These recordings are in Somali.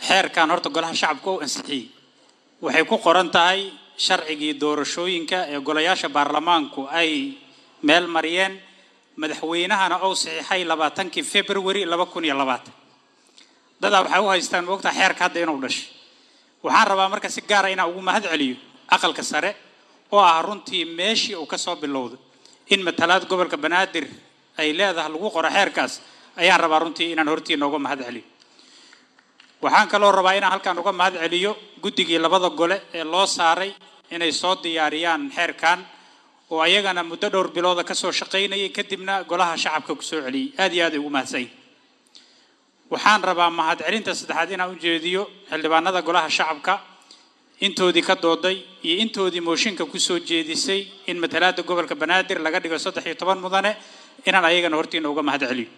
xeerkan horta golaha shacabka u ansixiyey waxay ku qoran tahay sharcigii doorashooyinka ee golayaasha baarlamaanku ay meel mariyeen madaxweynahana ou saxiixay labaatankii february laba kun iyo labaatan dadaa waxay u haystaan moogtaa xeerka hadda inuu dhashay waxaan rabaa marka si gaara inaan ugu mahad celiyo aqalka sare oo ah runtii meeshii uu ka soo bilowday in matalaad gobolka banaadir ay leedahay lagu qoro xeerkaas ayaan rabaa runtii inaan hortiina uga mahad celiyo waxaan kaloo rabaa inaan halkaan uga mahad celiyo guddigii labada gole ee loo saaray inay soo diyaariyaan xeerkan oo ayagana muddo dhowr bilooda kasoo shaqaynayay kadibna golaha shacabka kusoo celiyey aad iyo aad ay ugu mahadsanyihin waxaan rabaa mahad celinta saddexaad inaan u jeediyo xildhibaanada golaha shacabka intoodii ka dooday iyo intoodii mooshinka kusoo jeedisay in matalaada gobolka banaadir laga dhigo saddex iyo toban mudane inaan ayagana hortiina uga mahad celiyo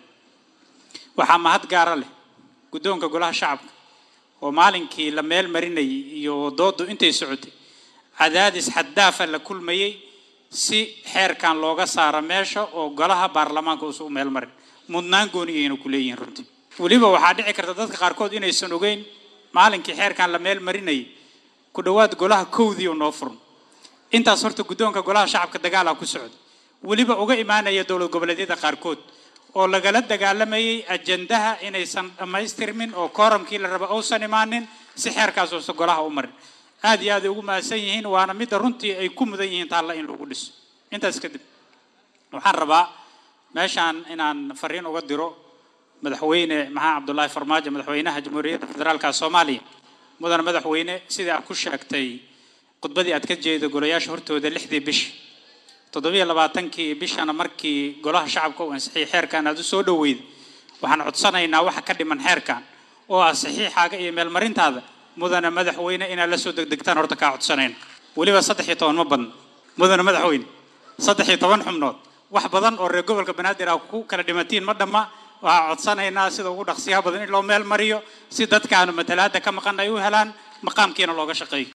waxaa mahad gaara leh guddoonka golaha shacabka oo maalinkii la meel marinayay iyo doodu intay socotay cadaadis xaddaafa la kulmayey si xeerkan looga saaro meesha oo golaha baarlamaanka uusa u meel marin mudnaan gooniyayna ku leeyihiin runtii weliba waxaa dhici karta dadka qaarkood inaysan ogeyn maalinkii xeerkan la meel marinayay ku dhowaad golaha kowdii noo furno intaas horta guddoonka golaha shacabka dagaala ku socda weliba uga imaanaya dowlad goboleedyada qaarkood oo lagala dagaalamayay ajandaha inaysan dhammaystirmin oo kooramkii la raba uusan imaanin si xeerkaas uusan golaha u marin aad iyo aad ay ugu mahadsan yihiin waana midda runtii ay ku mudan yihiin taalla in lagu dhiso intaas kadib waxaan rabaa meeshaan inaan fariin uga diro madaxweyne maxaa cabdullaahi farmaajo madaxweynaha jamhuuriyadda federaalka soomaaliya mudane madaxweyne sidai aad ku sheegtay khudbadii aad ka jeeda golayaasha hortooda lixdii bishi toddobiyo labaatankii bishana markii golaha shacabka uu ansixiyay xeerkan aad u soo dhoweyda waxaan codsanaynaa waxa ka dhiman xeerkan oo ah saxiixaaga iyo meelmarintaada mudane madaxweyne inaad la soo degdegtaan horta kaa codsanayna weliba saddex iyo toban ma badno mudane madaxweyne saddex iyo toban xubnood wax badan oo reer gobolka banaadir ah ku kala dhimatiin ma dhamma waxaa codsanaynaa sida ugu dhaqsiyaha badan in loo meel mariyo si dadkaanu matalaada ka maqan ay u helaan maqaamkiina looga shaqeeyo